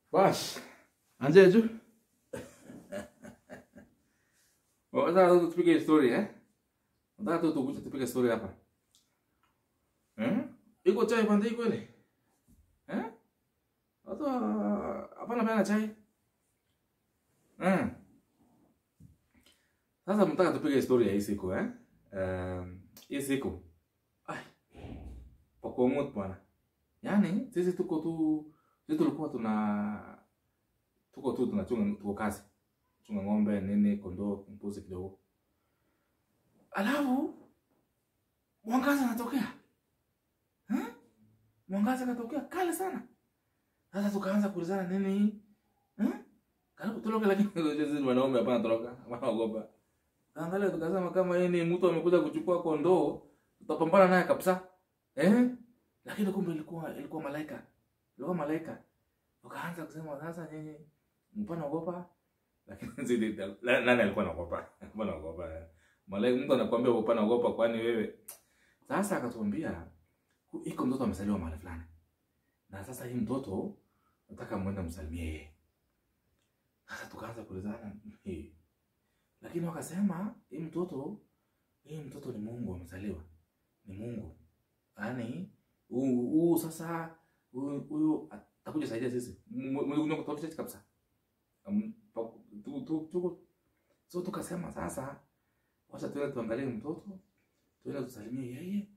Bas, anzia tu. Nataka tu tupige story eh? Nataka tu tukuje tupige story hapa. Eh? Iko chai pande kweli? Eh? Hata hapana bana chai. Eh. Sasa mtaka tupige story ya hii siku eh? Um, hii siku. Ai. Pakomot bwana. Yaani sisi tuko tu sisi tulikuwa tuna tuko tu tunachunga tuko kazi. Chunga ng'ombe, nini, kondoo, mbuzi kidogo. Alafu mwangaza unatokea. Eh? Mwangaza katokea kale sana. Sasa tukaanza kuulizana nini hii? Eh? Karibu tuloke lakini sisi wanaume hapana toroka, wanaogopa. Angalia tukasema kama yeye ni mtu amekuja kuchukua kondoo, tutapambana naye kabisa. Eh? Lakini kumbe ilikuwa ilikuwa malaika. Ilikuwa malaika. Tukaanza kusema sasa nyinyi mpana ogopa. Lakini zidi nani alikuwa anaogopa? Mbona ogopa? Malaika mtu anakuambia upana ogopa kwani wewe? Sasa akatuambia iko mtoto amezaliwa mahali fulani. Na sasa hii mtoto nataka mwende msalimie yeye. Sasa tukaanza kuulizana hii. Lakini wakasema hii mtoto hii mtoto ni Mungu amezaliwa. Ni Mungu. Yaani huu sasa huyu huyu atakuja saidia sisi. Mwenye kutofautisha kabisa. Um, tu tu tu so tukasema sasa wacha tuende tuangalie mtoto tuende tusalimie yeye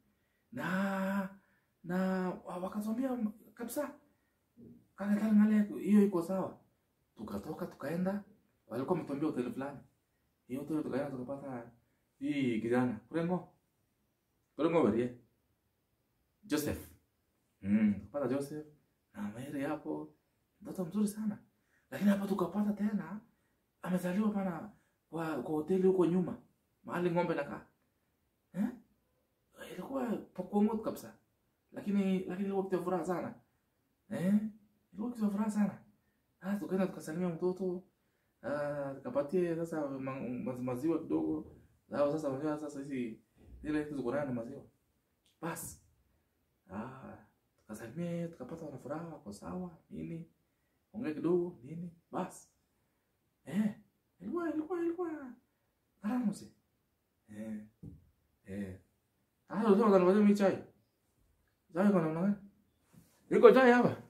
na na wakatuambia kabisa kale kale ngale hiyo iko sawa tukatoka tukaenda walikuwa wametuambia hoteli fulani hiyo hoteli tukaenda tukapata hii kijana kurengo kurengo werie Joseph mm tukapata Joseph na Mary hapo mtoto mzuri sana lakini hapa tukapata tena amezaliwa pana kwa kwa hoteli huko nyuma mahali ng'ombe nakaa eh ilikuwa pakuomoto kabisa lakini lakini ilikuwa kitu ya furaha sana eh ilikuwa kitu ya furaha sana ah tukaenda tukasalimia mtoto ah tukapatie sasa ma, ma, maziwa kidogo lao sasa unajua sasa hizi zile hizo ziko na maziwa basi ah tukasalimia tukapata wana furaha wako sawa nini ongea kidogo nini basi eh ilikuwa ilikuwa ilikuwa karamu si eh eh ah ndio ndio ndio chai chai kuna nani iko chai hapa